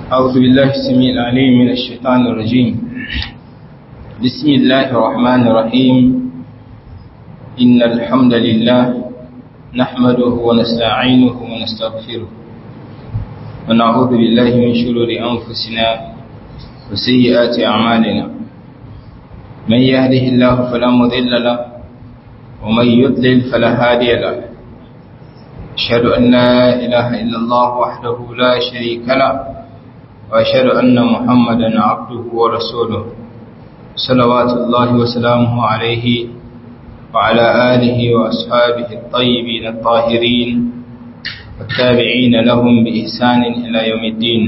أعوذ بالله السميع العليم من الشيطان الرجيم بسم الله الرحمن الرحيم إن الحمد لله نحمده ونستعينه ونستغفره ونعوذ بالله من شرور أنفسنا وسيئات أعمالنا من يهده الله فلا مضل له ومن يضلل فلا هادي له أشهد أن لا إله إلا الله وحده لا شريك له وأشهد أن محمدا عبده ورسوله صلوات الله وسلامه عليه وعلى آله وأصحابه الطيبين الطاهرين والتابعين لهم بإحسان إلى يوم الدين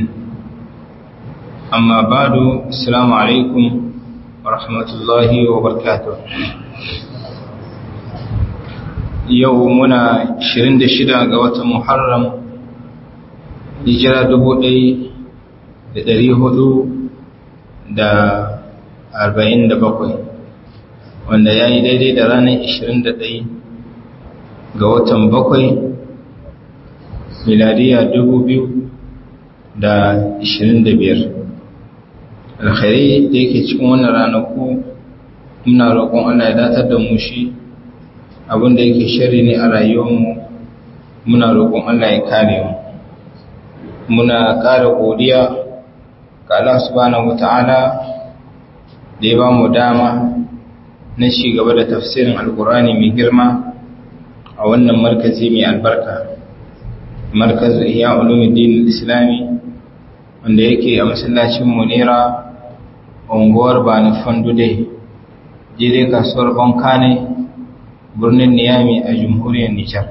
أما بعد السلام عليكم ورحمة الله وبركاته yau muna 26 ga watan Muharram hijira 1447 wanda ya yi daidai da ranar 21 ga watan 7 miladiya 2025 alkhairai da yake cikin wannan ranaku muna roƙon Allah ya datar da mu shi abinda yake shari ne a rayuwarmu muna roƙon Allah ya kare mu muna ƙara godiya ga Allah subhanahu wata'ala da ya ba mu dama na ci gaba da tafsirin alkur'ani mai girma a wannan markazi mai albarka markazu iya ulumuddin islami wanda yake a masallacin munira unguwar bani fandude jire kasuwar bankane birnin niyami a jamhuriyar nijar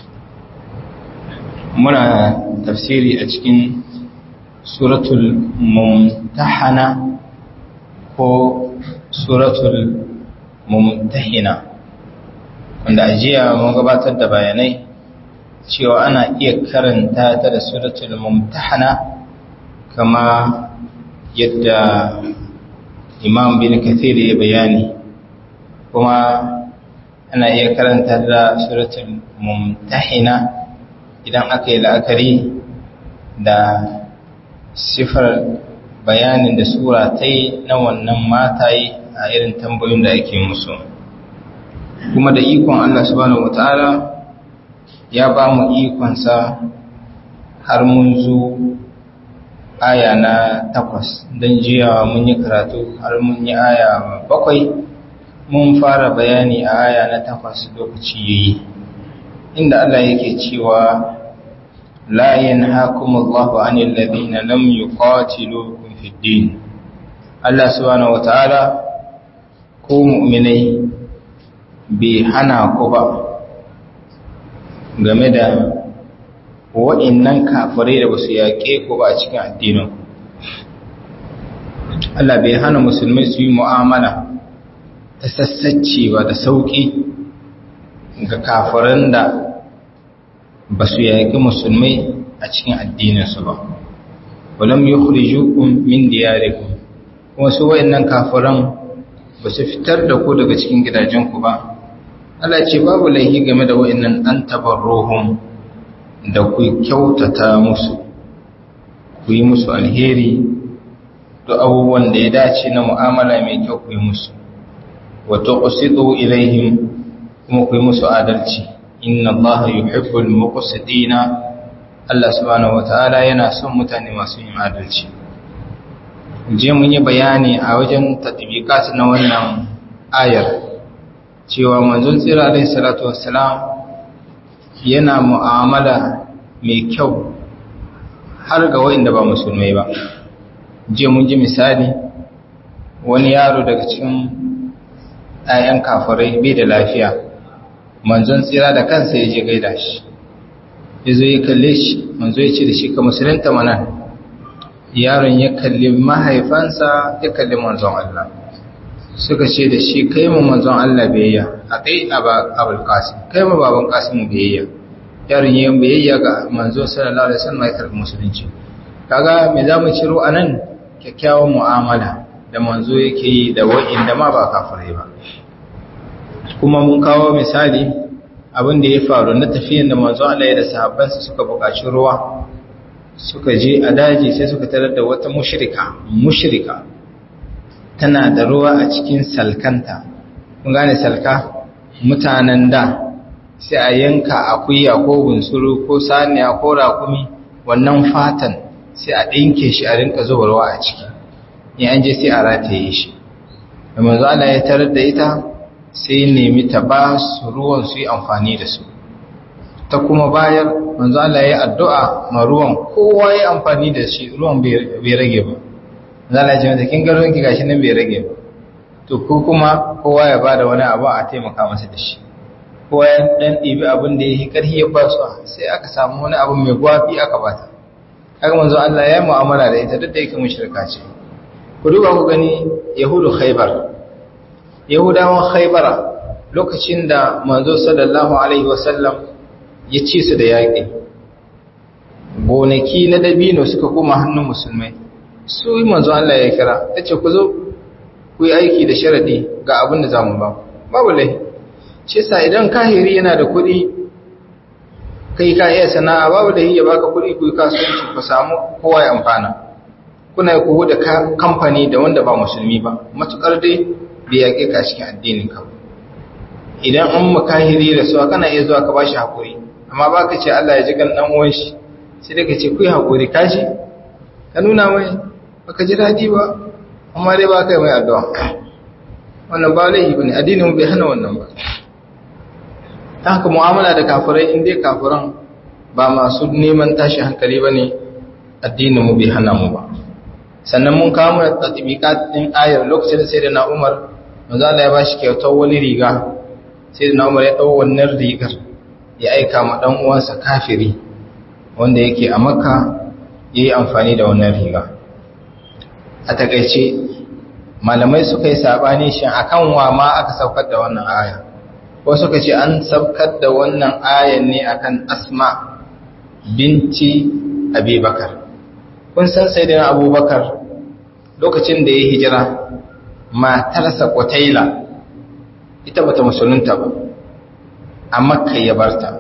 muna tafsiri a cikin suratul mumtahana ko suratul mumtahina wanda ajiya mun gabatar da bayanai cewa ana iya karanta ta da suratul mumtahana kama yadda imam bin kathir ya bayani kuma ana iya karanta da suratul mumtahina idan aka yi la'akari da sifar bayanin da sura ta yi na wannan mataye a irin tambayoyin da ake musu kuma da ikon Allah subhanahu wataala ya ba mu ikonsa har mun zo aya na takwas don jiya mun yi karatu har mun yi aya bakwai mun fara bayani a aya na takwas lokaci yayi inda Allah yake cewa la yanhaakum Allahu 'anil ladina lam yuqatilukum fid din Allah subhanahu wataala ko mu'minai bai hana ku ba game da waɗannan kafirai da basu yaƙe ku ba a cikin addinin Allah bai hana musulmai su yi mu'amala ta sassacce ba da sauƙi ga kafiran da ba su yaƙi musulmai a cikin addininsu ba walam yukhrijukum min diyarikum kuma su wayannan kafiran ba su fitar da ku daga cikin gidajenku ba Allah ce babu laihi game da wayannan an tabarruhum da ku kyautata musu ku yi musu alheri da abubuwan da ya dace na mu'amala mai kyau ku yi musu wa tuqsitu ilaihim kuma ku yi musu adalci inna allaha yuhibbul muqsitina Allah subhanahu wataala yana son mutane masu yin adalci je mun yi bayani a wajen tatbiqat na wannan ayar cewa manzon tsira alaihi salatu wassalam yana mu'amala mai kyau har ga wanda ba musulmai ba je mun ji misali wani yaro daga cikin ‘ya'yan kafirai bai da lafiya manzon tsira da kansa ya je gaida shi ya zo ya kalle shi manzo ya ce da shi ka musulunta mana yaron ya kalli mahaifansa ya kalli manzon Allah suka ce da shi kai mu manzon Allah biyayya a kai abul qasim kai mu baban qasim biyayya yaron yayin biyayya ga manzo sallallahu alaihi wasallam ya karbi musulunci kaga me zamu ciro anan kyakkyawan mu'amala da manzo yake yi da wa'inda ma ba kafirai ba kuma mun kawo misali abin da ya faru na tafiyan da manzo Allah ya da sahabbansa suka buƙaci ruwa suka je a daji sai suka tarar da wata mushrika mushrika tana da ruwa a cikin salkanta kun gane salka mutanen da sai a yanka akuya ko bunsuru ko saniya ko rakumi wannan fatan sai a ɗinke shi a rinka zuba ruwa a ciki in an je sai a rataye shi da manzo Allah ya tarar da ita sai nemi ta ba su ruwan su yi amfani da su ta kuma bayar manzo Allah ya addu'a ma ruwan kowa ya amfani da shi ruwan bai rage ba manzo Allah ya ce mata kin ga ruwan ki gashi nan bai rage ba to ko kuma kowa ya bada wani abu a taimaka masa da shi kowa ya dan ɗibi abin da yake karhi ya ba su sai aka samu wani abu mai gwafi aka bata kaga manzo Allah ya mu'amala da ita duk da yake mushrika ce ku duba ku gani yahudu khaybar yahudawan khaybara lokacin da manzo sallallahu alaihi wasallam ya ci su da yaƙi gonaki na dabino suka koma hannun musulmai su yi manzo Allah ya kira ta ce ku zo ku yi aiki da sharadi ga abin da za mu ba babu lai ce sa idan kahiri yana da kuɗi kai ka iya sana'a babu da ya baka kuɗi ku yi kasuwanci ku samu kowa ya amfana kuna ku da kamfani da wanda ba musulmi ba matukar dai bai yaƙe ka cikin addinin ka idan an makahiri da su kana iya zuwa ka bashi hakuri amma ba ka ce Allah ya ji gan dan uwan shi sai dai ka ce ku yi hakuri kashi ka nuna mai baka ji daɗi ba amma dai ba kai mai addu'a wannan ba laifi bane addinin mu bai hana wannan ba ta haka mu'amala da kafirai in dai kafiran ba masu neman tashi hankali bane addinin mu bai hana mu ba sannan mun kawo mu tatbiqat din ayar lokacin da sayyidina Umar manzo Allah ya bashi kyautar wani riga sayyidina Umar ya dau wannan rigar ya aika ma dan uwansa kafiri wanda yake a Makka yayi amfani da wannan riga a takeice malamai suka yi sabani shin akan wa ma aka saukar da wannan aya ko suka ce an saukar da wannan ayan ne akan Asma binti Abi Bakar kun san sayyidina Abubakar lokacin da ya hijira matarsa Qutaila ita bata musulunta ba a Makka ya barta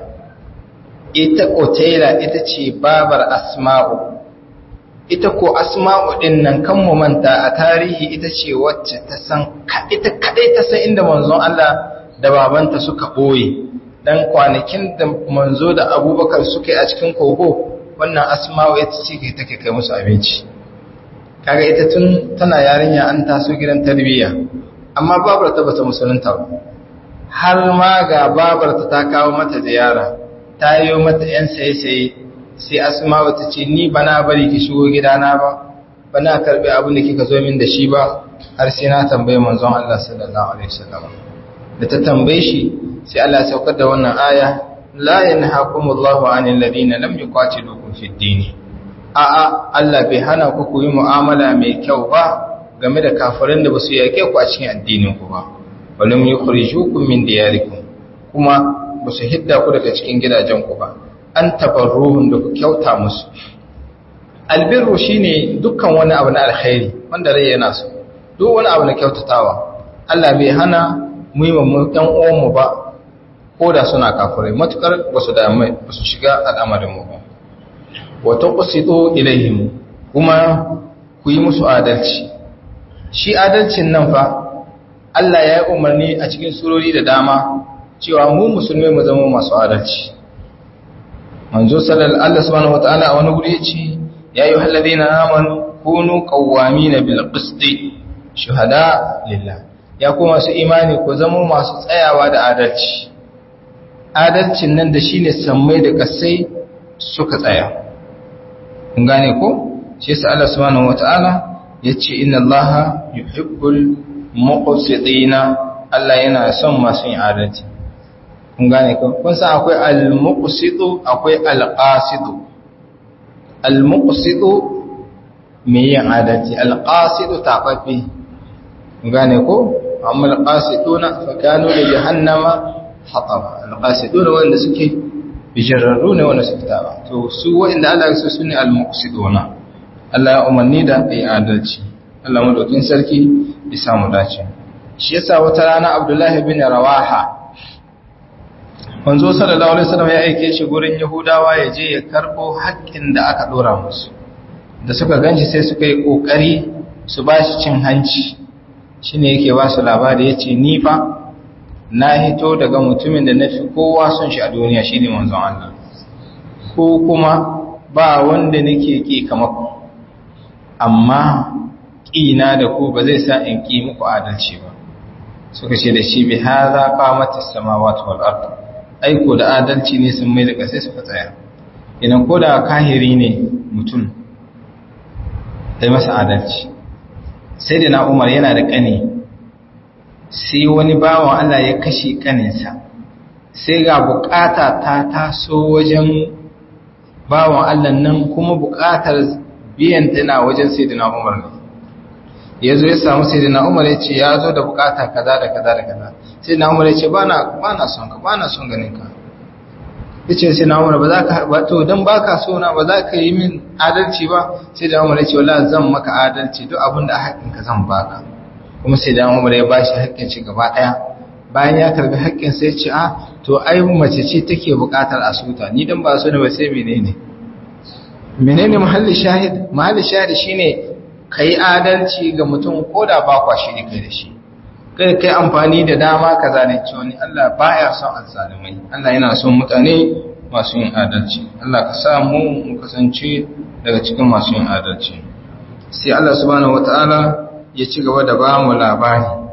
ita Qutaila ita ce babar Asma'u ita ko asma'u din nan kan mu manta a tarihi ita ce wacce ta san ita kadai ta san inda manzon Allah da babanta suka boye dan kwanakin da manzo da Abubakar suka yi a cikin kogo wannan asma'u ita ce ke take kai musu abinci kaga ita tun tana yarinya an taso gidan tarbiyya amma babar ta bata musulunta ba har ma ga babar ta ta kawo mata ziyara ta yi mata yan saye-saye sai asma'u ta ce ni ba na bari ki shigo gidana ba ba na karbi abin da kika zo min da shi ba har sai na tambaye manzon Allah sallallahu alaihi wasallam da ta tambaye shi sai Allah ya saukar da wannan aya la yanhaakumullahu 'anil ladina lam yuqatilukum fid din a'a Allah bai hana ku ku yi mu'amala mai kyau ba game da kafirin da basu yake ku a cikin addinin ku ba walam yukhrijukum min diyarikum kuma basu hidda ku daga cikin gidajen ku ba an tabarruhun da ku kyauta musu albirru shine dukkan wani abu na alkhairi wanda rai yana so duk wani abu na kyautatawa Allah bai hana mu yi mu ɗan uwanmu ba ko da suna kafirai matukar ba su da mai ba su shiga al'amarin mu ba wa taqsitu ilaihim kuma ku yi musu adalci shi adalcin nan fa Allah ya yi umarni a cikin surori da dama cewa mu musulmai mu zama masu adalci manzo sallallahu alaihi subhanahu wataala a wani guri yace ya ayyuhal ladina amanu kunu qawwamina bil qisti shuhada lillah ya kuma su imani ku zama masu tsayawa da adalci adalcin nan da shine sammai da kasai suka tsaya kun gane ko shi yasa Allah subhanahu wataala yace inna allaha yuhibbul muqsitina Allah yana son masu yin adalci kun gane ko kun san akwai al-muqsitu akwai al-qasitu al-muqsitu mai yin adalci al-qasitu tababbi kun gane ko amma al-qasituna fa kanu li jahannama hataba al-qasituna wanda suke bijararru ne wanda suke taba to su wanda Allah ya so sune al-muqsituna Allah ya umarni da ai adalci Allah madaukin sarki ya samu dace shi yasa wata rana Abdullahi bin Rawaha manzo sallallahu alaihi wasallam ya aike shi gurin yahudawa ya je ya karbo haƙƙin da aka dora musu da suka ganshi sai suka yi kokari su ba shi cin hanci shine yake ba su labari yace ni fa na hito daga mutumin da nafi kowa son shi a duniya shine manzon Allah ko kuma ba wanda nake ki kamar ku amma ƙina da ku ba zai sa in ƙi muku adalci ba suka ce da shi bi haza qamatis samawati wal ard aiko da adalci ne sun mai da kasai suka tsaya idan ko da kahiri ne mutum sai masa adalci sai da na Umar yana da kane sai wani bawan Allah ya kashe kaninsa sai ga bukata ta taso wajen bawan Allah nan kuma bukatar biyan tana wajen sayyidina Umar ne ya zo ya samu sayyidina Umar ya ce ya zo da bukata kaza da kaza da kaza sayyidina Umar ya ce ba na son ka ba na son ganin ka ya ce sayyidina Umar ba za ka ba to dan baka so na ba za ka yi min adalci ba sayyidina Umar ya ce wallahi zan maka adalci duk abin da haƙƙin ka zan baka kuma sayyidina Umar ya bashi haƙƙin shi gaba ɗaya bayan ya karbi haƙƙin sai ya ce a to ai mace ce take buƙatar asuta ni dan ba so ne ba sai menene menene muhalli shahid muhalli shahid shine kai adalci ga mutum koda ba kwa shi ne kai da shi kai kai amfani da dama ka zalunci wani Allah baya son azzalumai Allah yana son mutane masu yin adalci Allah ka sa mu mu kasance daga cikin masu yin adalci sai Allah subhanahu wataala ya ci gaba da ba mu labari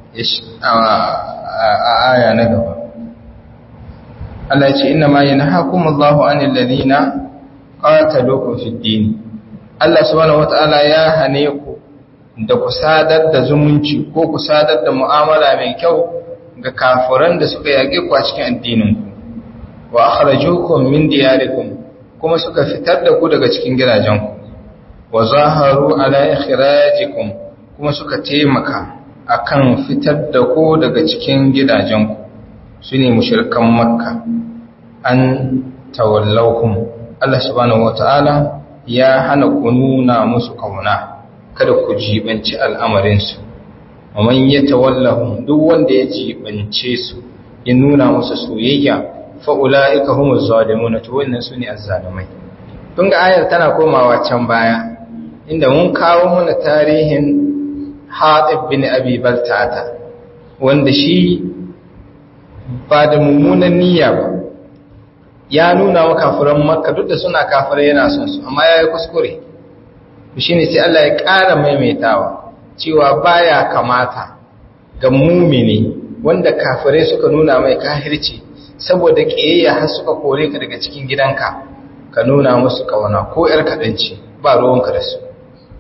a aya na gaba Allah ya ce inna ma yanhaakumullahu anil ladina qataluukum fid din Allah subhanahu wataala ya hane ku da ku sadar da zumunci ko ku sadar da mu'amala mai kyau ga kafiran da suka yage ku a cikin addinin ku wa akhrajukum min diyarikum kuma suka fitar da ku daga cikin gidajenku wa zaharu ala ikhrajikum kuma suka taimaka akan fitar da ku daga cikin gidajenku sune mushrikan makka an tawallaukum Allah subhanahu wata'ala ya hana ku nuna musu kauna kada ku jibanci al'amarinsu amman ya tawallahu duk wanda ya jibance su ya nuna musu soyayya fa ulaika humuz zalimun to wannan sune azzalimai kun ga ayar tana komawa can baya inda mun kawo mana tarihin Hatib bin Abi Baltata wanda shi ba da mummunan niyya ba ya nuna wa kafiran makka duk da suna kafirai yana son su amma ya yi kuskure shi ne sai Allah ya ƙara maimaitawa cewa baya kamata ga mumini wanda kafirai suka nuna mai kahirci saboda ƙiyayya har suka kore ka daga cikin gidanka ka nuna musu kawana ko ‘yar kaɗanci ba ruwanka da su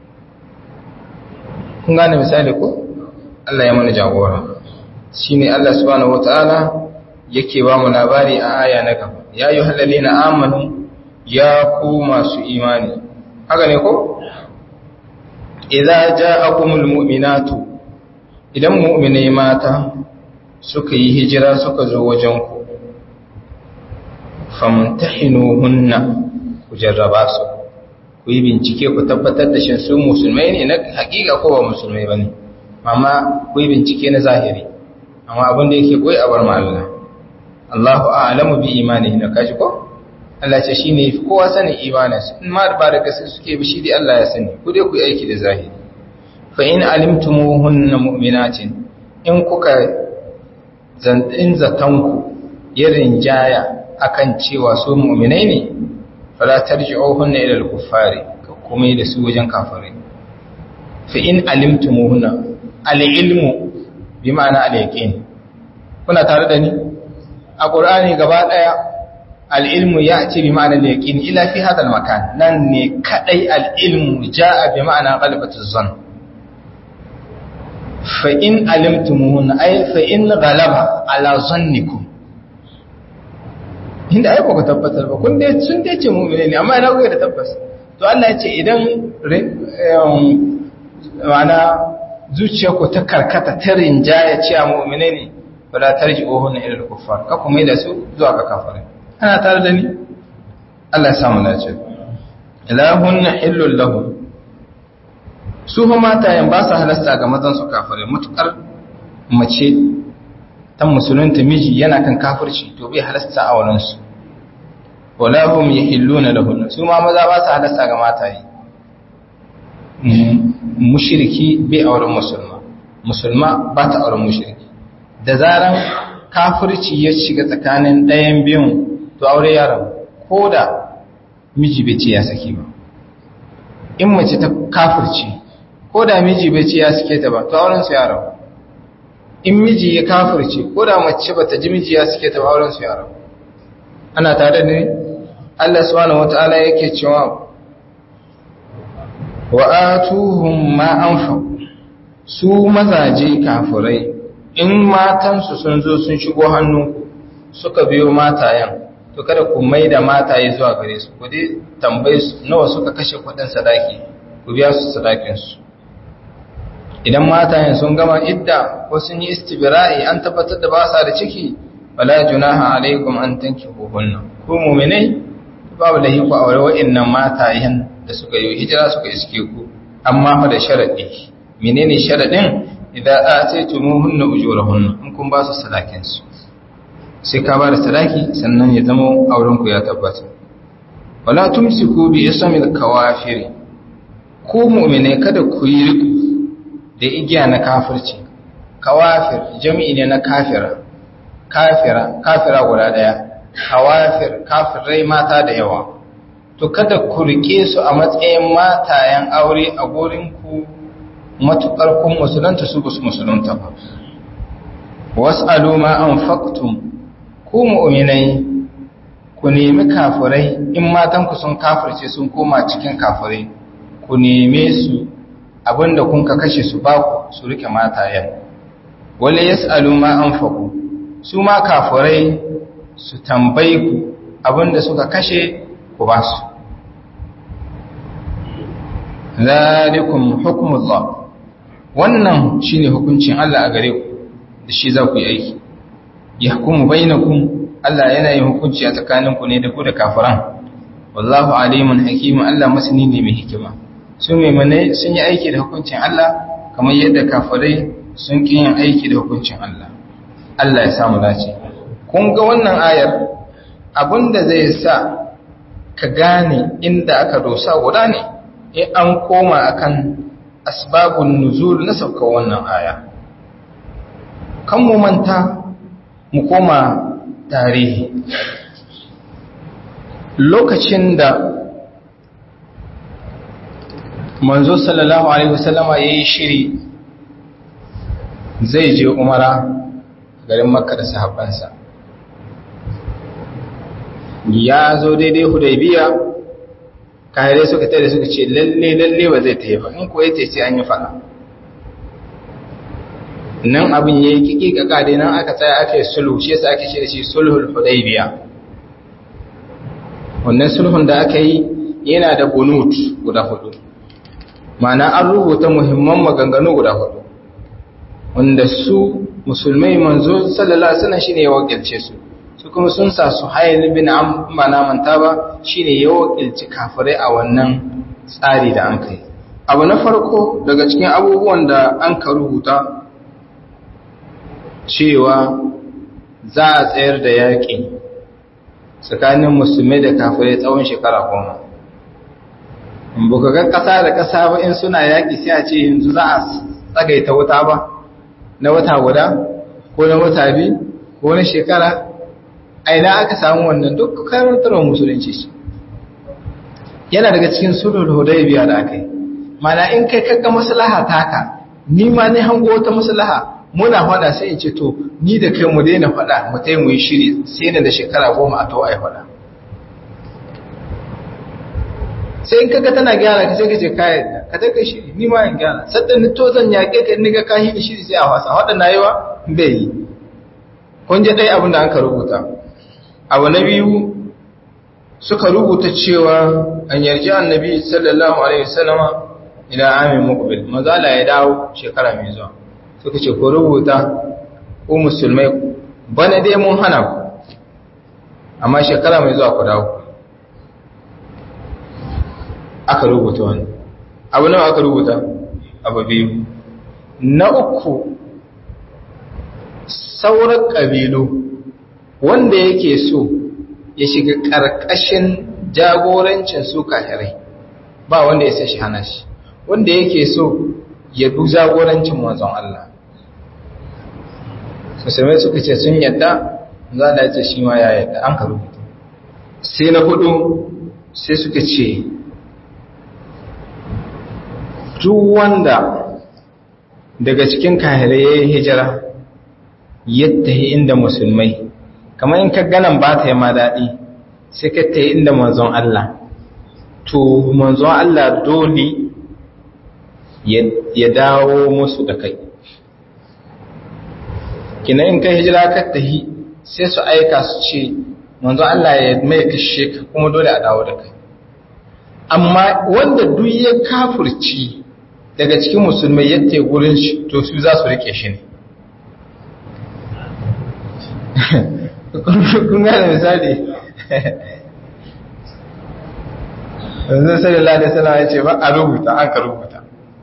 kun gane misali ko Allah ya mana jagora shi ne Allah subhanahu wa ta'ala yake ba mu labari a aya na gaba ya yi halali na amanu ya ku masu imani haka ne ko? idza ja'akumul mu'minatu idan mu'minai mata suka yi hijira suka zo wajen ku famtahinuhunna ku jarraba su ku yi bincike ku tabbatar da shin su musulmai ne na hakika ko ba musulmai bane amma ku yi bincike na zahiri amma abin da yake koyi a bar ma Allah Allahu a'lamu bi imanihi na kaji ko Allah ce shine yafi kowa sanin imaninsa in ma ba da gaske suke bi shi dai Allah ya sani ku dai ku yi aiki da zahiri fa in alimtumuhunna mu'minatin in kuka zantin zatanku yarin jaya akan cewa su mu'minai ne fala tarji'uhunna ila al-kuffari kuma da su wajen kafirai fa in alimtumuhunna al-ilmu bi ma'ana al-yaqin kuna tare da ni a ƙur'ani gaba ɗaya al'ilmu ya ce bi ma'anar yaƙin ila fi hadal makan nan ne kaɗai al'ilmu ja a bi ma'ana ƙalibatu zon fa'in alimtumuhun ai fa'in galaba ala zonniku inda aiko ku tabbatar ba kun dai sun dai ce mummune ne amma ina kuka da tabbas to Allah ya ce idan ma'ana zuciyarku ta karkata ta rinjaya ce a mummune ne fala tarji'uhunna ila al-kuffar ka kuma da su zuwa ga kafirai ana tare da ni Allah ya samu dace ilahunna hillul lahum su fa matayen ba su halasta ga mazan su kafirai mutukar mace ta musulunta miji yana kan kafirci to bai halasta a wurinsu wala hum yahilluna lahun su ma maza ba su halasta ga mataye mushriki bai auren musulma musulma ba ta auren mushriki da zaran kafirci ya shiga tsakanin ɗayan biyun to aure ya rabu ko da miji bai ce ya saki ba in mace ta kafirci ko da miji bai ce ya sake ta ba to auren su ya rabu in miji ya kafirci ko da mace bata ji miji ya sake ta ba auren su ya rabu ana tare da Allah subhanahu wataala yake cewa wa atuhum ma anfaqu su mazaje kafirai in matansu sun zo sun shigo hannunku suka biyo matayen to kada ku mai da mataye zuwa gare su ku dai tambaye su nawa suka kashe kudin sadaki ku biya su sadakinsu idan matayen sun gama idda ko sun yi istibra'i an tabbatar da ba sa da ciki wala junaha alaikum an tankihu hunna ku mu'minai babu lahi ku aure wa'annan matayen da suka yi hijira suka iske ku amma fa da sharadi menene sharadin idan ataytumuhunna ujurahunna in kun ba su sadakin su sai ka ba da sadaki sannan ya zama auren ku ya tabbata wala tumsiku bi ismil kawafiri ku mu'mine kada ku yi riku da igiya na kafirci kawafir jami'i ne na kafira kafira kafira guda daya kawafir kafirai mata da yawa to kada ku rike su a matsayin matayen aure a gurin ku matukar kun musulunta su ba su musulunta ba was'alu ma anfaqtum ku mu'minai ku nemi kafirai in matan ku sun kafirce sun koma cikin kafirai ku neme su abinda kun ka kashe su ba ku su rike matayen wala yas'alu ma anfaqu su ma kafirai su tambayi ku abinda suka kashe ku ba su zalikum hukmullah wannan shine hukuncin Allah a gare ku da shi za ku yi aiki yahkumu bainakum Allah yana yin hukunci a tsakaninku ne da ku da kafiran wallahu alimun hakimun Allah masani ne mai hikima su mai sun yi aiki da hukuncin Allah kamar yadda kafirai sun ki yin aiki da hukuncin Allah Allah ya samu dace kun ga wannan ayar abinda zai sa ka gane inda aka dosa guda ne in an koma akan asbabun nuzul na sauka wannan aya kan mu manta mu koma tarihi lokacin da manzo sallallahu alaihi wasallama yayi shiri zai je umara garin makka da sahabbansa ya zo daidai hudaybiya kahirai suka tare suka ce lalle lalle ba zai tafi ba in ko yace sai an yi fada nan abin yayi kiki kaka dai nan aka tsaya aka yi sulhu shi yasa ake shi da shi sulhul hudaybiya wannan sulhun da aka yi yana da bunut guda hudu ma'ana an rubuta muhimman maganganu guda hudu wanda su musulmai manzo sallallahu alaihi wasallam shine ya wakilce su su kuma sun sa su hayl bin amma na manta ba shine ya wakilci kafirai a wannan tsari da an kai abu na farko daga cikin abubuwan da an ka rubuta cewa za a tsayar da yaƙi tsakanin musulmai da kafirai tsawon shekara goma buka ga ƙasa da ƙasa ba in suna yaƙi sai a ce yanzu za a tsagaita wuta ba na wata guda ko na wata biyu ko na shekara aina aka samu wannan duk karantarwar musulunci shi yana daga cikin sulhul hudaybiya da aka yi mana in kai kaga maslaha taka ni ma ne hango wata maslaha muna fada sai in ce to ni da kai mu daina fada mu tai mu yi shiri sai da shekara goma a to ai fada sai in kaga tana gyara ka sai ka ce kai ka ta kai shiri ni ma in gyara sadda ni to zan yake ka ni ga ka yi shiri sai a wasa wadannan nayiwa bai yi kun je dai abin da an ka rubuta abu na biyu suka rubuta cewa an yarji annabi sallallahu alaihi wasallama ila amin muqbil mazala ya dawo shekara mai zuwa suka ce ku rubuta ku musulmai bana dai mun hana ku amma shekara mai zuwa ku dawo aka rubuta wani abu nawa aka rubuta abu biyu na uku sauran ƙabilu wanda yake so ya shiga ƙarƙashin jagorancin su kahirai ba wanda ya sai shi hana shi wanda yake so ya bi jagorancin manzon Allah musulmai suka ce sun yadda za da ce shi ma ya yadda an ka rubuta sai na hudu sai suka ce duk wanda daga cikin kahirai ya yi hijira yadda yi inda musulmai kamar in ka ganan ba ta yi ma daɗi sai ka ta yi inda manzon Allah to manzon Allah dole ya dawo musu da kai kina in ka hijira ka tahi sai su aika su ce manzon Allah ya mai kashe ka kuma dole a dawo da kai amma wanda duk ya kafurci daga cikin musulmai yadda gurin shi to su za su rike shi ne kun gane misali yanzu sallallahu alaihi wasallam ya ce ba a rubuta an ka rubuta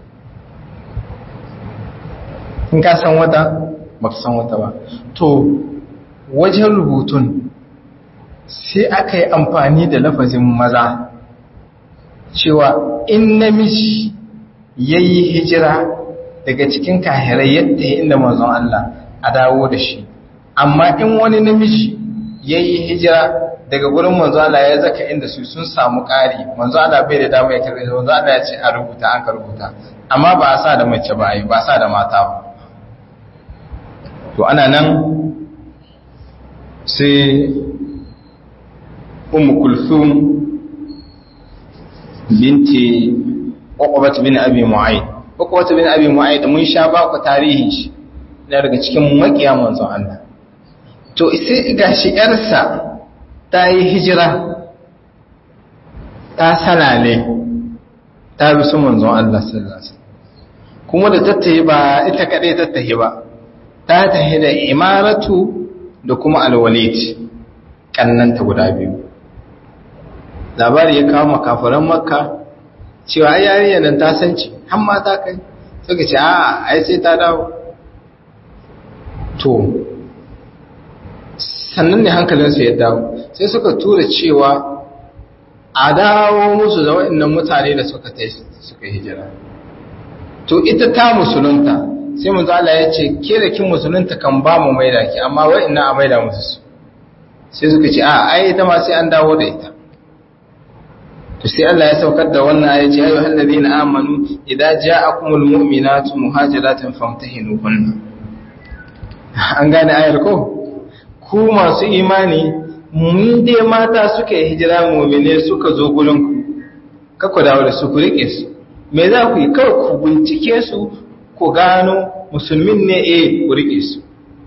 in ka san wata ba ka san wata ba to wajen rubutun sai aka yi amfani da lafazin maza cewa in namiji ya yi hijira daga cikin kahirai yadda ya inda manzon Allah a dawo da shi amma in wani namiji ya yi hijira daga gurin manzo Allah ya zaka inda su sun samu ƙari manzo Allah bai da dama ya karbe manzo Allah ya ce a rubuta an ka rubuta amma ba a sa da mace ba ai ba sa da mata ba to ana nan sai ummu kulthum binti uqbat bin abi mu'ayd uqbat bin abi mu'ayd mun sha ba ku tarihin shi daga cikin makiya manzon Allah to sai gashi yarsa ta yi hijira ta salale ta bi su manzon Allah sallallahu alaihi kuma da tattahi ba ita kadai tattahi ba ta tahi da imaratu da kuma alwalid kannanta guda biyu labari ya kawo makafaran makka cewa ai yarinya nan ta san ci har ma ta kai suka ce a ai sai ta dawo to sannan ne hankalinsu ya dawo sai suka tura cewa a dawo musu da waɗannan mutane da suka ta suka hijira to ita ta musulunta sai mu zala ya ce ke da kin musulunta kan ba mu maida ki amma waɗannan a maida musu su sai suka ce a ai ita ma sai an dawo da ita to sai Allah ya saukar da wannan ya ce ayyuhal ladina amanu idza ja'akumul mu'minatu muhajiratin famtahinuhunna an gane ayar ko ku masu imani mun dai mata suka yi hijira mumine suka zo gurinku kakku dawo da su ku rike su me za ku yi kawai ku bincike su ku gano musulmin ne eh ku rike su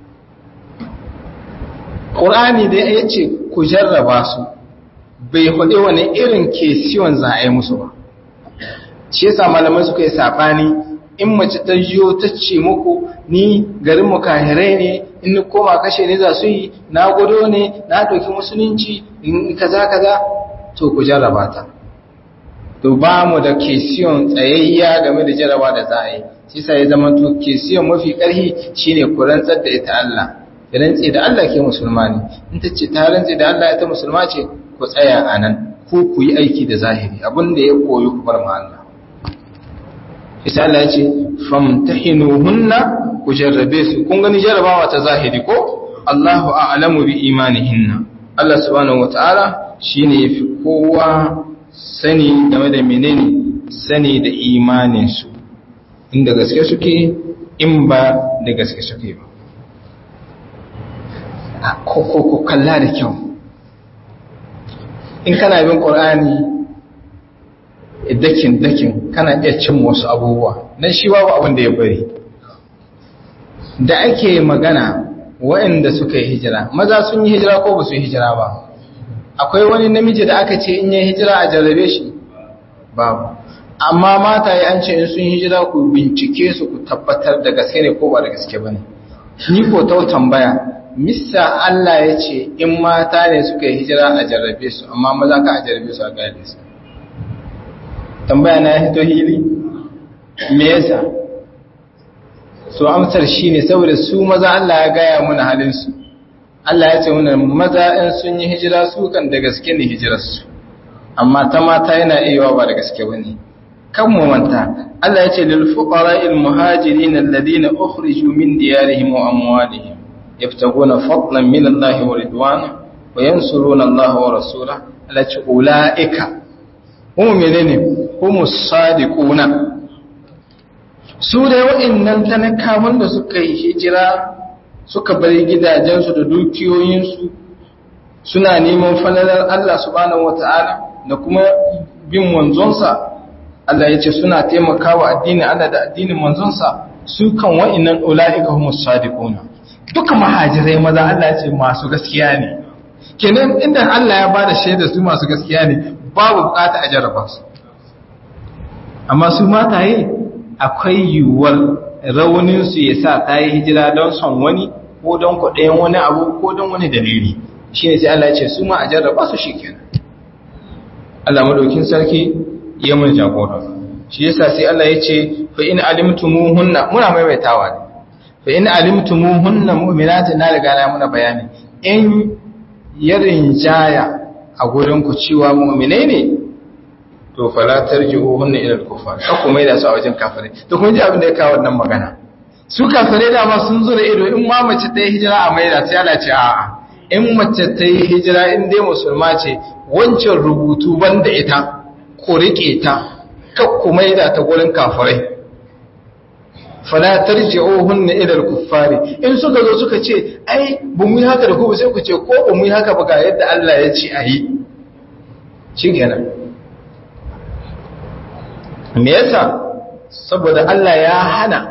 ƙur'ani dai ya ce ku jarraba su bai hudu wani irin kesiyon za a yi musu ba shi yasa malamai suka yi saɓani in mace ta yiwo ta ce muku ni garin mu kahirai ne in ni koma kashe ne za su yi na gudo ne na ɗauki musulunci in kaza kaza to ku jarraba ta to ba mu da kesiyon tsayayya game da jarraba da za a yi shi sa ya zama to kesiyon mafi ƙarfi shine ku rantsar da ita Allah ya rantse da Allah ke musulma ne in ta ce ta rantse da Allah ita musulma ce ku tsaya a nan ko ku yi aiki da zahiri abin da ya koyi ku bar ma Allah isa Allah ya ce famtahinuhunna ku jarrabe su kun gani jarrabawa ta zahiri ko Allahu a'lamu bi imanihinna Allah subhanahu wataala shine yafi kowa sani game da menene sani da imanin su inda gaske suke in ba da gaske suke ba ko ko ko kalla da kyau in kana bin qur'ani dakin dakin kana iya cin wasu abubuwa dan shi babu abin da ya bari da ake magana waɗanda suka yi hijira maza sun yi hijira ko ba su yi hijira ba akwai wani namiji da aka ce in yi hijira a jarrabe shi babu amma mata yi an ce in sun hijira ku bincike su ku tabbatar da gaske ne ko ba da gaske ba ne ni ko ta tambaya missa Allah ya ce in mata ne suka yi hijira a jarrabe su amma maza ka a jarrabe su a gane su tambaya na ya hito hili me yasa so amsar shine saboda su maza Allah ya gaya muna halin su Allah ya ce muna maza in sun yi hijira su kan da gaske ne hijirar su amma ta mata yana iya ba da gaske bane kan mu manta Allah ya ce lil fuqara'il muhajirin alladhina ukhriju min diyarihim wa amwalihim yabtaguna fadlan min Allah wa ridwana wa yansuruna Allah wa rasulahu Allah ya ce ulaika hum menene humus sadiquna su da wa'annan talakawan da suka yi hijira suka bari gidajensu da dukiyoyinsu suna neman falalar Allah subhanahu wata'ala da kuma bin manzonsa Allah ya ce suna taimakawa addinin Allah da addinin manzonsa su kan wa'annan ula'ika humus sadiquna duka mahajirai maza Allah ya ce masu gaskiya ne kenan inda Allah ya bada shaida su masu gaskiya ne babu bukata a jarraba su amma su mataye akwai yiwuwar rauninsu ya sa ta yi hijira don son wani ko don kwaɗayen wani abu ko don wani dalili shi ne sai Allah ce su ma a jarraba su shi kenan Allah maɗaukin sarki ya mun jagora shi yasa sai Allah ya ce fa in alimtumuhunna muna maimaitawa ne fa in alimtumuhunna mu'minatin na riga na muna bayani in yarin jaya a gurin ku cewa mu'minai ne to fala tarji'uhunna ila al-kufar ka kuma da su a wajen kafirai to kun ji abin da ya kawo wannan magana su kafirai da ma sun zo da ido in ma mace ta yi hijira a maida sai Allah ce a'a in mace ta yi hijira in dai musulma ce wancan rubutu banda ita ku rike ta ka ku maida ta gurin kafirai fala tarji'uhunna ila al-kuffari in suka zo suka ce ai ba mu yi haka da ku ba sai ku ce ko ba mu yi haka ba ga yadda Allah ya ce ayi shikenan me yasa saboda Allah ya hana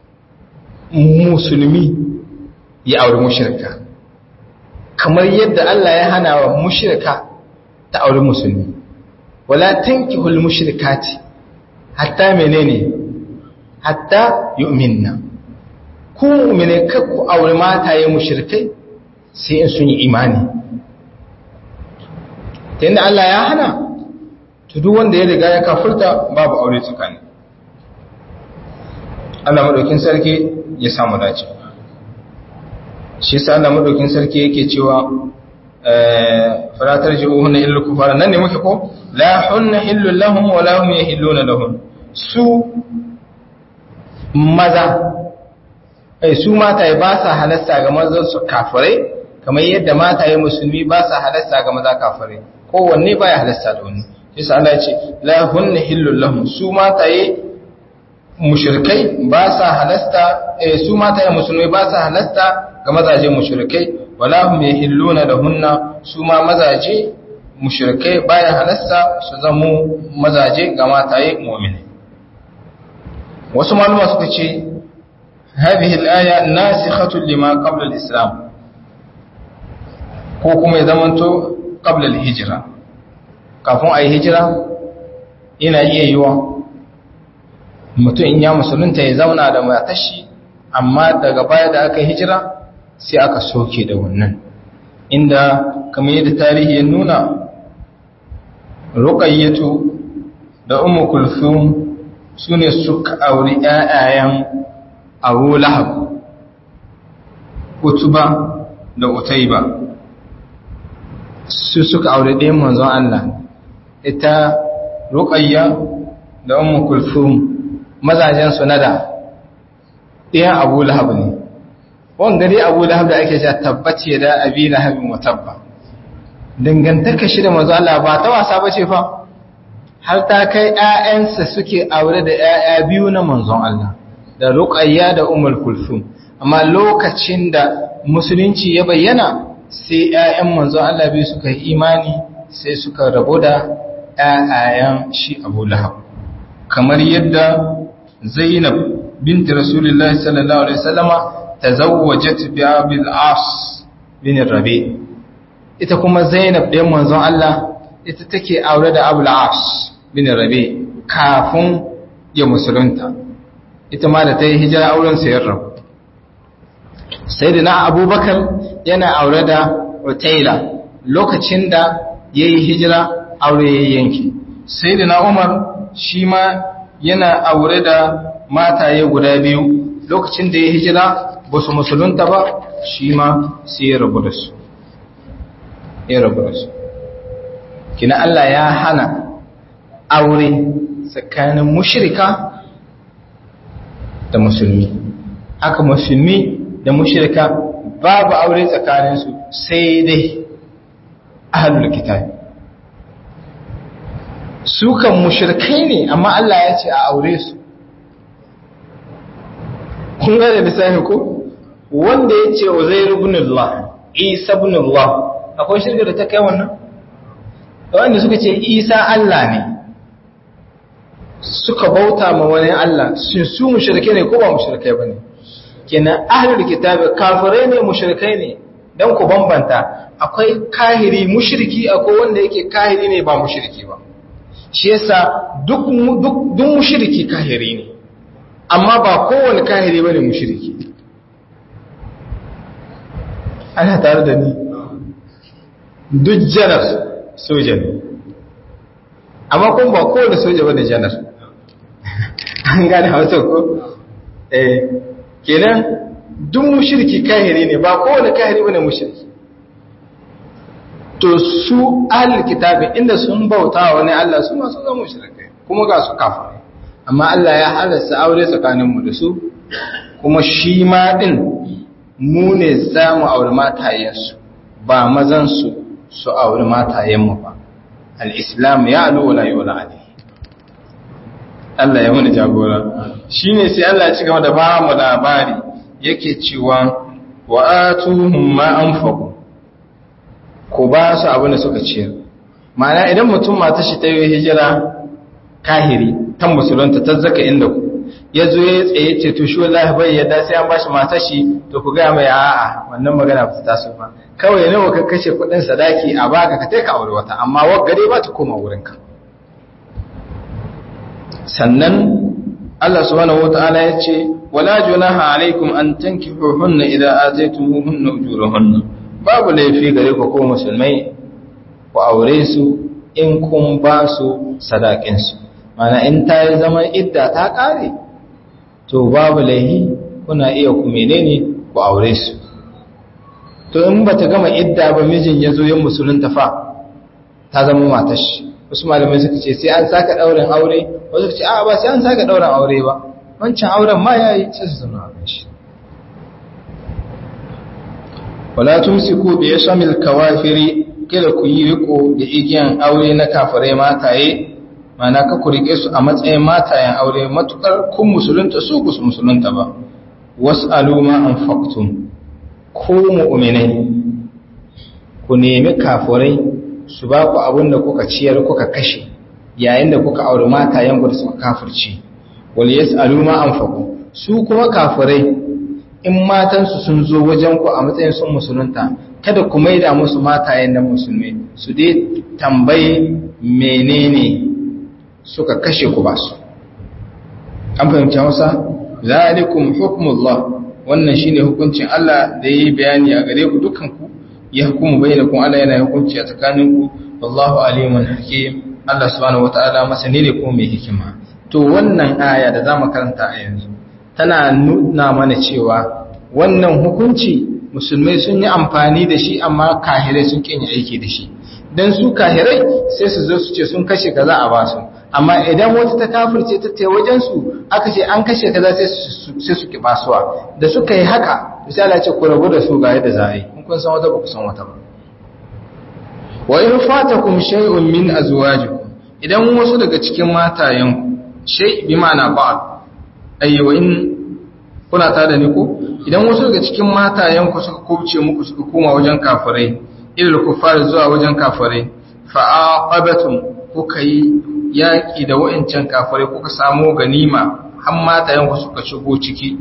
musulmi ya auri mushrika kamar yadda Allah ya hana wa mushrika ta auri musulmi wala tankihul mushrikati hatta menene hatta yu'minna ku mu'mine ku auri mataye mushrikai sai in sun yi imani tunda Allah ya hana to duk wanda ya riga ya kafurta babu aure tsakani Allah madaukin sarki ya samu dace shi yasa Allah madaukin sarki yake cewa eh faratar ji'uhunna illa kufara nan ne muke ko la hunna hillu lahum wa la hum yahilluna lahum su maza ai su mata ba sa halasta ga mazan su kafirai kamar yadda mata musulmi ba sa halasta ga maza kafirai kowanne baya halasta da wani yasa Allah ya ce la hunna hillul lahum su mataye mushrikai ba sa halasta eh su mataye musulmai ba sa halasta ga mazaje mushrikai wala hum yahilluna lahunna su ma mazaje mushrikai baya halasta su zamo mazaje ga mataye mu'mini wasu maluma suka ce hadhihi al-aya nasikhatun lima qabla al-islam ko kuma ya zamanto qabla al-hijra kafin a yi hijira yana iya yiwa mutum in ya musulunta ya zauna da matashi amma daga baya da aka hijira sai aka soke da wannan inda kamar yadda tarihi ya nuna ruqayyatu da ummu kulthum sune suka auri ƴaƴayen Abu Lahab Utuba da Utayba su suka aure ɗayan manzon Allah ita ruqayya da ummu kulthum mazajen su nada ɗayan Abu Lahab ne wanda dai Abu Lahab da ake cewa tabbace da Abi Lahab mutabba dangantaka shi da manzon Allah ba ta wasa bace fa har ta kai ƴaƴansa suke aure da ƴaƴa biyu na manzon Allah da ruqayya da ummul kulthum amma lokacin da musulunci ya bayyana sai ‘ya'yan manzon Allah biyu suka yi imani sai suka rabu da ‘ya'yayen shi abu lahab kamar yadda zainab binti rasulullahi sallallahu alaihi wasallama ta zawwajat bi abil as bin rabi ita kuma zainab ɗayan manzon Allah ita take aure da abul as bin rabi kafin ya musulunta ita ma da ta yi hijira auren sayar rabu sai da na abubakar yana aure da Utaila lokacin da ya yi hijira aure ya yanki sai da na umar shi ma yana aure da mataye guda biyu lokacin da ya hijira ba su musulunta ba shi ma sai ya rabu da su ya rabu da su kina Allah ya hana aure tsakanin mushrika da musulmi haka musulmi da mushrika babu aure tsakaninsu sai dai ahlul kitab su kan mushrikai ne amma Allah ya ce a aure su kun ga da misali ko wanda ya ce Uzair ibn Allah Isa ibn Allah akwai shirka da ta kai wannan wanda suka ce Isa Allah ne suka bauta ma wani Allah sun su mushrike ne ko ba mushrike bane kenan ahlul kitabi kafirai ne mushrikai ne dan ku bambanta akwai kahiri mushriki akwai wanda yake kahiri ne ba mushriki ba shi yasa duk duk duk mushriki kahiri ne amma ba kowane kahiri bane mushriki ana tare da ni duk janar soja ne amma kuma ba kowane soja bane janar an gane hausa ko eh kenan duk mushriki kahiri ne ba kowane kahiri bane mushriki to su ahlul kitabi inda sun bauta wani Allah su ma sun zama mushrikai kuma ga su kafirai amma Allah ya halasta aure tsakanin mu da su kuma shi ma din mu ne za mu aure matayen su ba mazan su su aure matayen mu ba al-islam ya alu wala yula alayhi Allah ya mana jagora shine sai Allah ya ci gaba da ba mu labari yake cewa wa atuhum ma anfaqu ku ba su abin da suka ciyar ma'ana idan mutum mata shi ta yi hijira kahiri ta musulunta ta zaka inda ku ya zo ya tsaye ce to shi wallahi bai yadda sai an bashi mata shi to ku ga mai a'a wannan magana ba ta taso ba kawai nawa ka kashe kuɗin sadaki a baka ka kai ka aure wata amma wagare ba ta koma wurinka sannan Allah subhanahu wataala ya ce wala junaha alaikum an tankihuhunna idza ataytumuhunna ujurahunna babu laifi gare ku ko musulmai ku aure su in kun ba su sadakin su mana in ta yi zaman idda ta kare to babu laifi kuna iya ku menene ku aure su to in bata gama idda ba mijin ya zo yin musulunta fa ta zama matar shi wasu malamai suka ce sai an saka daurin aure wasu suka ce a ba sai an saka daurin aure ba wancan auren ma yayi sai su zama auren shi wala tumsiku bi yasmil kawafiri kada ku yi riko da igiyan aure na kafirai mataye mana ka ku rike su a matsayin matayen aure matukar kun musulunta su ku musulunta ba was'alu ma anfaqtum ku mu'minai ku nemi kafirai su ba ku abin da kuka ciyar kuka kashe yayin da kuka auri matayen ku da suka kafirci wal yas'alu ma anfaqu su kuma kafirai in matansu sun zo wajen ku a matsayin sun musulunta kada ku maida musu matayen nan musulmi su dai tambaye menene suka kashe ku ba su an fahimci Hausa zalikum hukmullah wannan shine hukuncin Allah da yi bayani a gare ku dukan ku ya hukumu bainakum Allah yana hukunci a tsakaninku wallahu alimun hakim Allah subhanahu wataala masani ne kuma mai hikima to wannan aya da zamu karanta a yanzu tana nuna mana cewa wannan hukunci musulmai sun yi amfani da shi amma kahirai sun kin aiki da shi dan su kahirai sai su zo su ce sun kashe kaza a basu amma idan wata ta kafirce ta tai wajen su aka ce an kashe kaza sai su sai su ki basuwa da suka yi haka misali ce ku rabu da su ga yadda za a yi kun san wata ba ku san wata ba wa in fatakum shay'un min azwajikum idan wasu daga cikin matayenku shay bi ma'ana ba'd ayya wa in kuna ta da ni ko idan wasu daga cikin matayenku suka kubce muku suka koma wajen kafirai ilal kufar zuwa wajen kafirai fa aqabatum kuka yi yaki da wa'incan kafirai kuka samu ganima har matayenku suka shigo ciki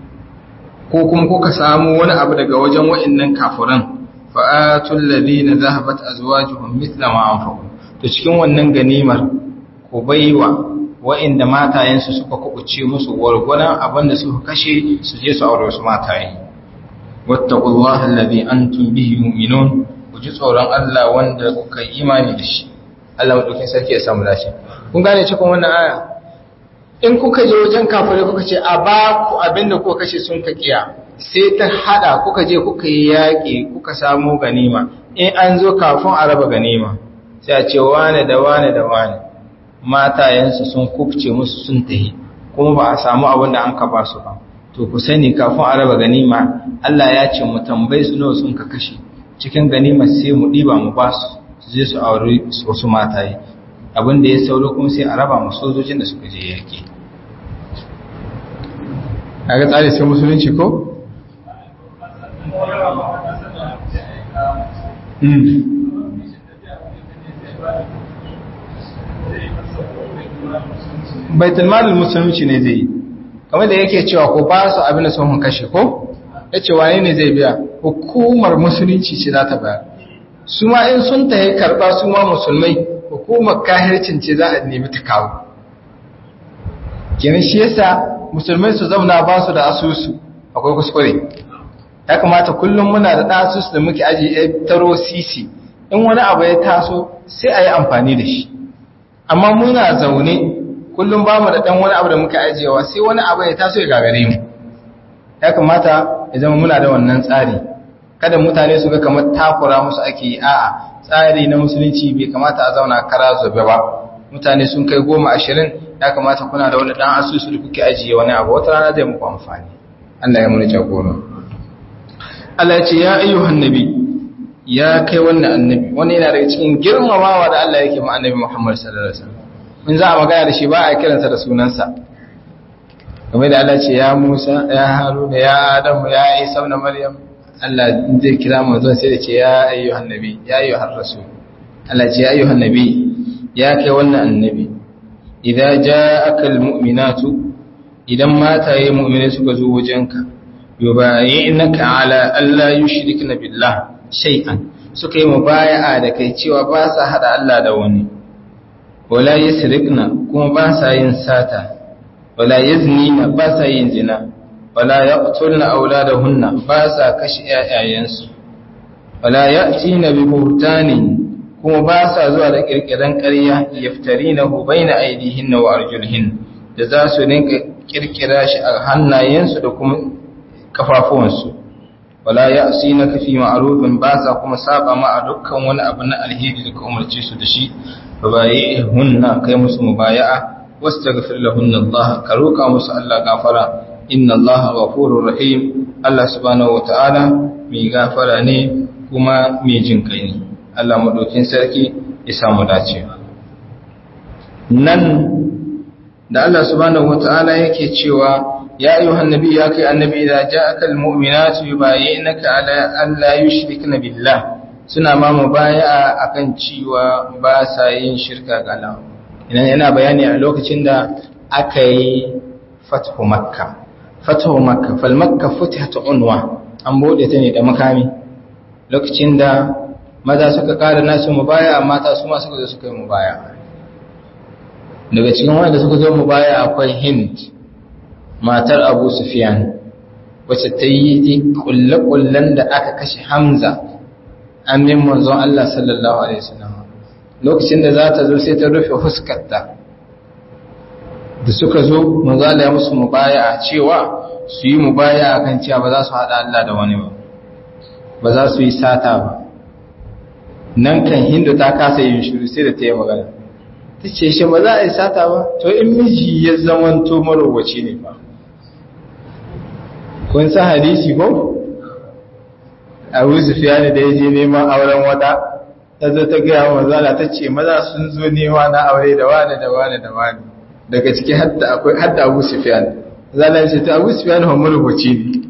ko kuma kuka samu wani abu daga wajen wa'innan kafiran fa'atul ladina zahabat azwajuhum mithla ma anfaqu to cikin wannan ganimar ku baiwa wa'inda matayensu suka kubuce musu gwargwadon abinda suka kashe su je su aure wasu mataye wattaqullaha alladhi antum bihi mu'minun ku ji tsoron Allah wanda kuka yi imani da shi Allah madaukin sarki ya samu lafiya kun gane cikin wannan aya in kuka je wajen kafirai kuka ce a ba ku abinda kuka kashe sun ka kiya sai ta hada kuka je kuka yi yaƙi kuka samu ganima in an zo kafin a raba ganima sai a ce wane da wane da wane matayensu sun kubce musu sun tahi kuma ba a samu abin da an ka ba su ba to ku sani kafin a raba ganima Allah ya ce mu tambayi su nawa sun ka kashe cikin ganima sai mu ɗiba mu ba su su je su aure wasu mataye abin da ya sauro kuma sai a raba mu sojojin da suka je yaƙi a ga tsari sai musulunci ko? baitul malin musulunci ne zai yi kamar da yake cewa ko ba su abin da sun kashe ko ya ce wane ne zai biya hukumar musulunci ce za ta bayar su ma in sun ta yi karɓa su ma musulmai hukumar kahircin ce za a nemi ta kawo kenan shi yasa musulmai su zauna ba su da asusu akwai kuskure ya kamata kullum muna da ɗan asusu da muke aji ya taro sisi in wani abu ya taso sai a yi amfani da shi amma muna zaune kullum ba mu da ɗan wani abu da muke ajiyewa sai wani abu ya taso ya gagare mu ya kamata ya zama muna da wannan tsari kada mutane su ga kamar takura musu ake yi a'a tsari na musulunci bai kamata a zauna kara zobe ba mutane sun kai goma ashirin ya kamata kuna da wani ɗan asusu da kuke ajiye wani abu wata rana zai muku amfani Allah ya muni jagora Allah ya ce ya ayyuhan nabi ya kai wannan annabi wani yana daga cikin girmamawa da Allah yake ma annabi Muhammad sallallahu alaihi wasallam in za a magana da shi ba a kiransa da sunansa game da Allah ce ya Musa ya Haruna ya Adamu ya Isa ibn Maryam Allah zai kira manzon sai da ce ya ayyuhan nabi ya ayyuhar rasul Allah ce ya ayyuhan nabi ya kai wannan annabi idan ja'aka almu'minatu idan mataye mu'mine suka zo wajenka yubayyinaka ala alla yushrikna billah shay'an suka yi mubaya'a da kai cewa ba sa hada Allah da wani wala yasrikna kuma ba sa yin sata wala yaznina ba sa yin zina wala yaqtulna auladahunna ba sa kashe ƴaƴayensu wala ya'tina bi buhtanin kuma ba sa zuwa da kirkiran ƙarya yaftarinahu baina aydihinna wa arjulihin da za su rinka kirkira shi a hannayensu da kuma kafafuwansu wala ya'sinaka fi ma'rufin ba sa kuma saba ma a dukkan wani abu na alheri da ka umarce su da shi hunna kai musu mubaya'a wastaghfir lahunna Allah ka roka musu Allah gafara inna Allah ghafurur rahim Allah subhanahu wataala mai gafara ne kuma mai jin kai ne Allah madaukin sarki ya samu dace nan da Allah subhanahu wataala yake cewa ya ayyuhan nabi ya kai annabi idza ja'aka almu'minatu yubayyinaka ala an la yushrikna billah suna ma mubaya'a akan cewa ba sa yin shirka ga Allah idan yana bayani a lokacin da aka yi fathu makka fathu makka fal makka futihat unwa an bude ta ne da makami lokacin da maza suka kara nasu mubaya'a mata su ma suka zo suka yi mubaya'a daga cikin wanda suka zo mubaya'a akwai Hind matar Abu Sufyan wacce ta yi kulle-kullen da aka kashe Hamza amin manzon Allah sallallahu Alaihi wasallam lokacin da za ta zo sai ta rufe huskarta da suka zo manzon Allah ya musu mubaya cewa su yi mubaya kan cewa ba za su haɗa Allah da wani ba ba za su yi sata ba nan kan hindu ta kasa yin shiru sai da ta yi magana ta ce shi ba za a yi sata ba to in miji ya zamanto marowaci ne ba kun san hadisi ko? abu sufiyani da ya je neman auren wata ta zo ta gaya wa mazala ta ce maza sun zo nema na aure da wane da wane da wane daga ciki hadda abu sufiyani zala ce ta abu sufiyani wa marubuci ne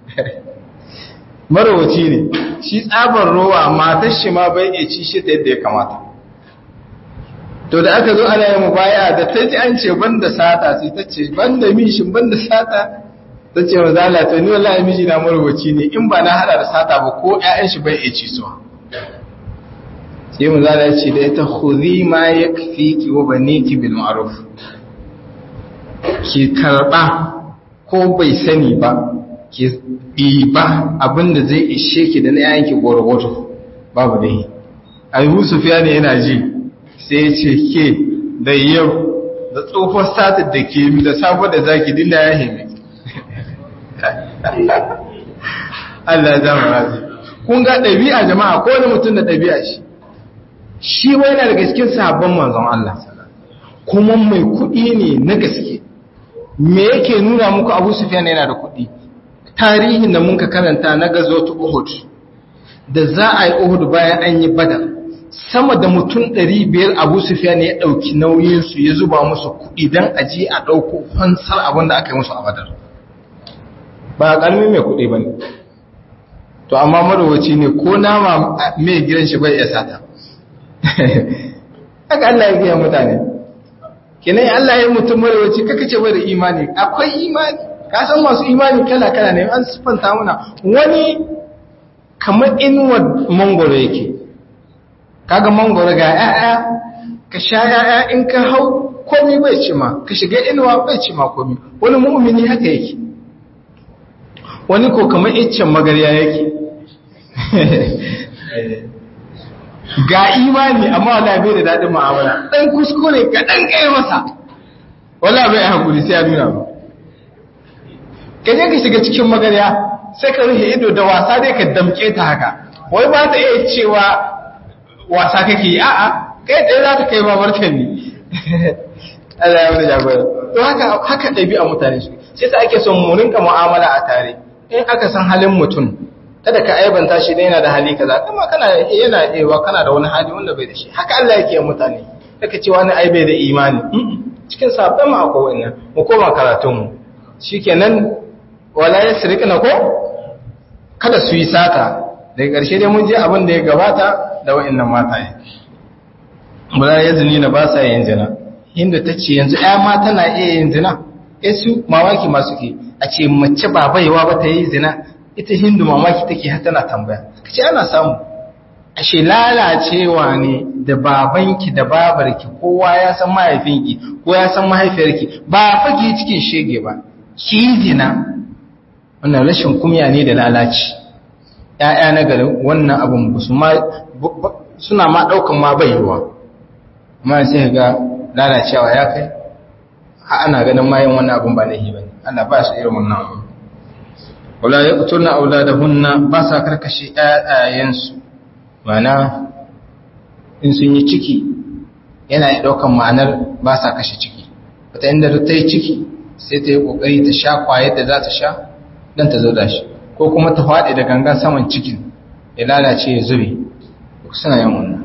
marubuci ne shi tsabar rowa matar shi ma bai iya ci shi ta yadda ya kamata to da aka zo ana yin mubaya da ta ji an ce banda sata sai ta ce banda mishin banda sata ta ce wa zala ta ni wallahi miji na marubuci ne in ba na hada da sata ba ko ƴaƴan shi bai iya ci su sai mu zala ya ce da ita khudhi ma yakfiki wa baniki bil ma'ruf ki karba ko bai sani ba ki ba abinda zai ishe ki da na ƴaƴan ki gwargwato babu dai Abu Sufyan yana ji sai ya ce ke da yau da tsofar satar da ke mi da safar da zaki dinda ya hemi Allah ya zama razi kun ga ɗabi'a jama'a ko wani mutum da ɗabi'a shi shi wai yana daga cikin sabon manzon Allah kuma mai kuɗi ne na gaske me yake nuna muku Abu Sufyan yana da kuɗi tarihin da muka karanta na gazotu Uhud da za a yi Uhud bayan an yi Badar sama da mutum 500 Abu Sufyan ya dauki nauyin su ya zuba musu kuɗi dan aje a dauko fansar abin da aka yi musu a Badar ba kalmi mai kuɗi bane to amma marowaci ne ko nama mai gidan shi bai iya sata haka Allah ya gaya mutane kenan Allah ya yi mutum marowaci kaka ce bai da imani akwai imani ka san masu imani kala kala ne an siffanta muna wani kamar inuwar mangoro yake kaga mangoro ga ƴaƴa ka sha ƴaƴa in ka hau komai bai ci ma ka shiga inuwa bai ci ma komai wani mu'mini haka yake wani ko kamar iccen magarya yake ga imani amma wala bai da daɗin mu'amala ɗan kuskure ka ɗan kai masa wala bai hakuri sai ya nuna ba ka je ka shiga cikin magarya sai ka rufe ido da wasa dai ka damke ta haka wai ba ta iya cewa wasa kake yi a'a kai tsaye za ta kai babar ta ne Allah ya wani jagora to haka haka ɗabi'a mutane su sai sa ake son mu rinka mu'amala a tare in aka san halin mutum kada ka aibanta shi da yana da hali kaza kuma kana yana ewa kana da wani hali wanda bai da shi haka Allah yake yin mutane kaka ce wani ai bai da imani cikin sabon mu akwai wannan mu koma karatun mu shikenan wala yasriqna ko kada su yi sata daga ƙarshe dai mun je abin da ya gabata da wa'annan mataye wala yazni na ba sa yin zina inda ta ce yanzu ɗaya ma tana iya yin zina eh su mamaki ma suke a ce mace ba baiwa ba ta yi zina ita hindu mamaki take har tana tambaya kace ana samu ashe lalacewa ne da babanki da babarki kowa ya san mahaifinki ko ya san mahaifiyarki ba fage cikin shege ba ki zina wannan rashin kumya ne da lalaci ƴaƴa na gari wannan abun ba su ma suna ma daukan ma baiwa amma sai ga lalacewa ya kai ha ana ganin ma yin wannan abun ba nahi bane Allah ba shi irin wannan abu wala yaqtulna auladahunna ba sa karkashe ƴaƴayensu mana in sun yi ciki yana yi ɗaukan ma'anar ba sa kashe ciki wata inda ta yi ciki sai ta yi ƙoƙari ta sha ƙwayar da za ta sha don ta zo da shi ko kuma ta faɗi da gangan saman cikin ya lalace ya zube suna yin wannan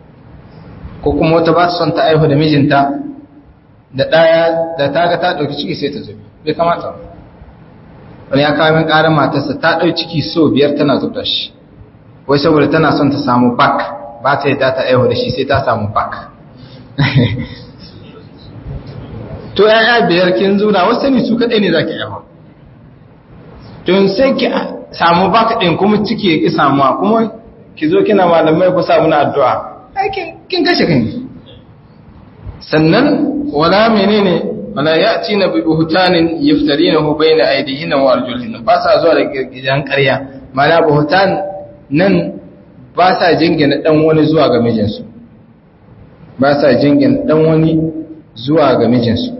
ko kuma wata ba ta son ta aihu da mijinta da ɗaya da ta ga ta ɗauki ciki sai ta zube bai kamata wani ya kawo min ƙarar matarsa ta ɗau ciki so biyar tana zub da shi wai saboda tana son ta samu bak ba ta yadda ta aihu da shi sai ta samu bak to ya'ya biyar kin zuna wasu ne su kaɗai ne za ki aihu to sai ki samu bak ɗin kuma ciki ya ƙi samuwa kuma ki zo kina malamai ku samu na addu'a kin kashe kan sannan wala menene wala ya'ti na bi buhtanin yaftarinahu bayna aydihinna wa arjulihinna ba sa zuwa da gidan ƙarya mana buhtan nan ba sa jingina ɗan wani zuwa ga mijinsu ba sa jingina ɗan wani zuwa ga mijinsu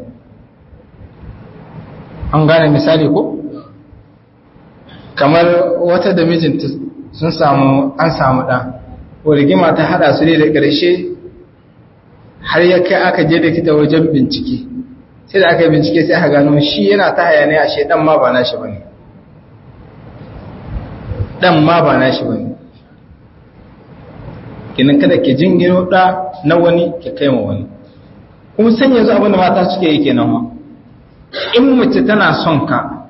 an gane misali ko kamar wata da mijinta sun samu an samu ɗan ko rigima ta haɗa su ne da ƙarshe har ya kai aka je da kita wajen bincike sai da aka yi bincike sai aka gano shi yana ta haya ne a shi ɗan ma ba na shi ba ne ɗan ma ba na shi ba ne kinan kada ke jingino da na wani ke kai ma wani kuma san yanzu abinda mata suke yi kenan ma in mace tana son ka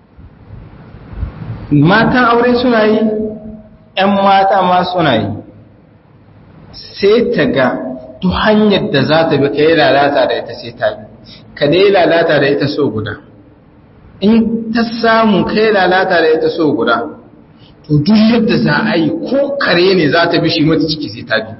matan aure suna yi ‘yan mata ma suna yi sai ta ga duk hanyar da za ta bi ka yi lalata da ita sai ta bi ka dai lalata da ita so guda in ta samu ka yi lalata da ita so guda to duk yadda za a yi ko kare ne za ta bi shi mata ciki sai ta bi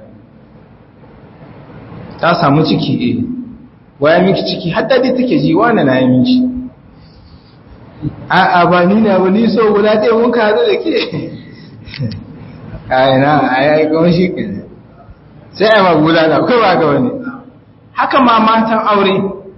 ta samu ciki eh waya miki ciki har dadi take ji wani na yi miki a a ba ni na ba ni so guda ɗaya mun ka haɗu da ke ai na ai kuma shi ke sai a magula da kai ba ga wani haka ma matan aure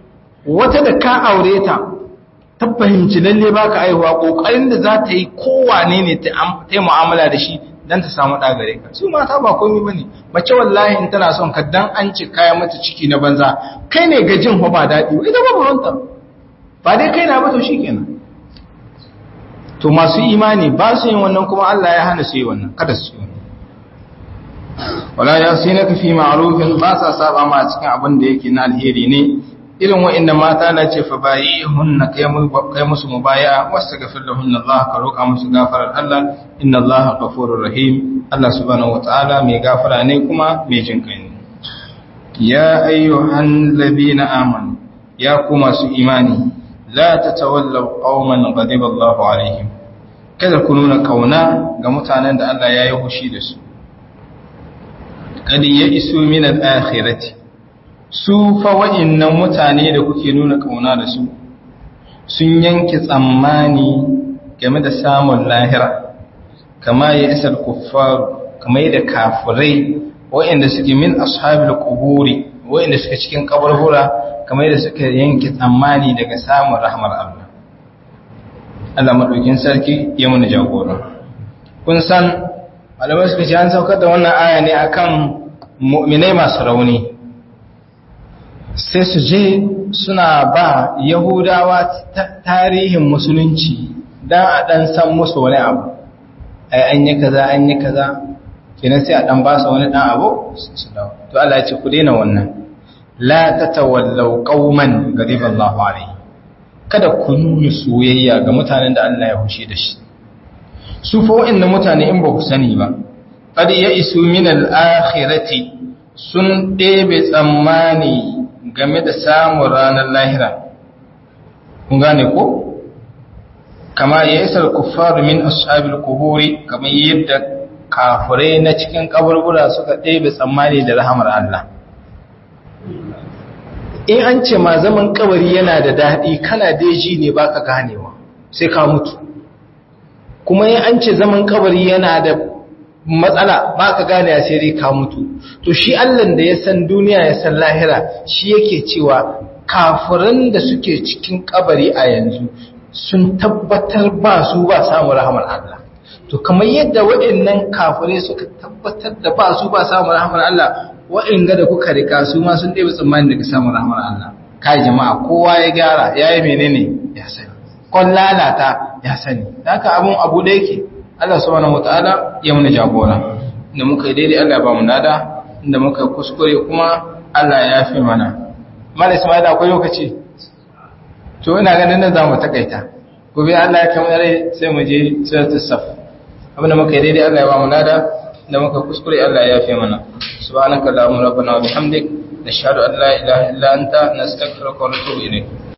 wata da ka aure ta ta fahimci lalle baka aihuwa kokarin da za ta yi kowane ne ta yi mu'amala da shi dan ta samu ɗa gare ka su mata ba komai bane mace wallahi in tana son ka dan an ci kaya mata ciki na banza kai ne gajin ho ba daɗi ita ba buranta ba dai kai na ba to shikenan to masu imani ba su yin wannan kuma Allah ya hana su yi wannan kada su yi wannan wala yasinaka fi ma'rufin ba sa saba ma cikin abin da yake na alheri ne irin wa'inda mata na ce fa bayi hunna kai musu mubaya wasu gafir da hunna Allah ka roƙa musu gafarar Allah inna Allah ghafurur rahim Allah subhanahu wataala mai gafara ne kuma mai jin kai ne ya ayyuhan ladina amanu ya ku masu imani la tatawallaw qauman ghadiba Allah alaihim kada ku nuna kauna ga mutanen da Allah ya yi hushi da su kad ya isu min al-akhirati su fa wa'innan mutane da kuke nuna kauna da su sun yanke tsammani game da samun lahira kama ya isar kuffaru kama da kafirai wa'inda suke min ashabil quburi wa'inda suke cikin kaburbura kama da suka yanke tsammani daga samun rahmar Allah Allah madaukin sarki ya muna jagora kun san malamai suka ce an saukar da wannan aya ne akan mu'minai masu rauni sai su je suna ba yahudawa tarihin musulunci don a ɗan san musu wani abu ai an yi kaza an yi kaza kenan sai a ɗan ba su wani ɗan abu su dawo to Allah ya ce ku daina wannan la tatawallaw qauman ghadiba Allahu alayhi kada ku nuna soyayya ga mutanen da Allah ya hushe da shi su fa wa'annan mutane in ba ku sani ba qad ya isu min al-akhirati sun ɗebe tsammani game da samun ranar lahira kun gane ko kama ya isar kuffaru min ashabil kuburi kamar yadda kafirai na cikin kaburbura suka ɗebe tsammani da rahamar Allah in an ce ma zaman kabari yana da daɗi kana daji ne baka ganewa sai ka mutu kuma in an ce zaman kabari yana da matsala ba ka gane sai dai ka mutu to shi Allah da ya san duniya ya san lahira shi yake cewa kafiran da suke cikin kabari a yanzu sun tabbatar ba su ba samu rahamar Allah to kamar yadda waɗannan kafirai suka tabbatar da ba su ba samu rahamar Allah waɗanda da kuka rika su ma sun ɗebe tsammani daga samun rahamar Allah kai jama'a kowa ya gyara ya yi menene ya sani kon lalata ya sani haka abun abu da yake Allah subhanahu wataala ya muna jagora inda muka yi daidai Allah ba mu nada inda muka kuskure kuma Allah ya fi mana mala Ismail akwai lokaci to ina ganin nan zamu takaita gobe Allah ya kamar rai sai mu je suratul saf abinda muka yi daidai Allah ya ba mu nada inda muka kuskure Allah ya fi mana subhanaka allahumma rabbana wa bihamdik nashhadu an la ilaha illa anta nastaghfiruka wa natubu ilayk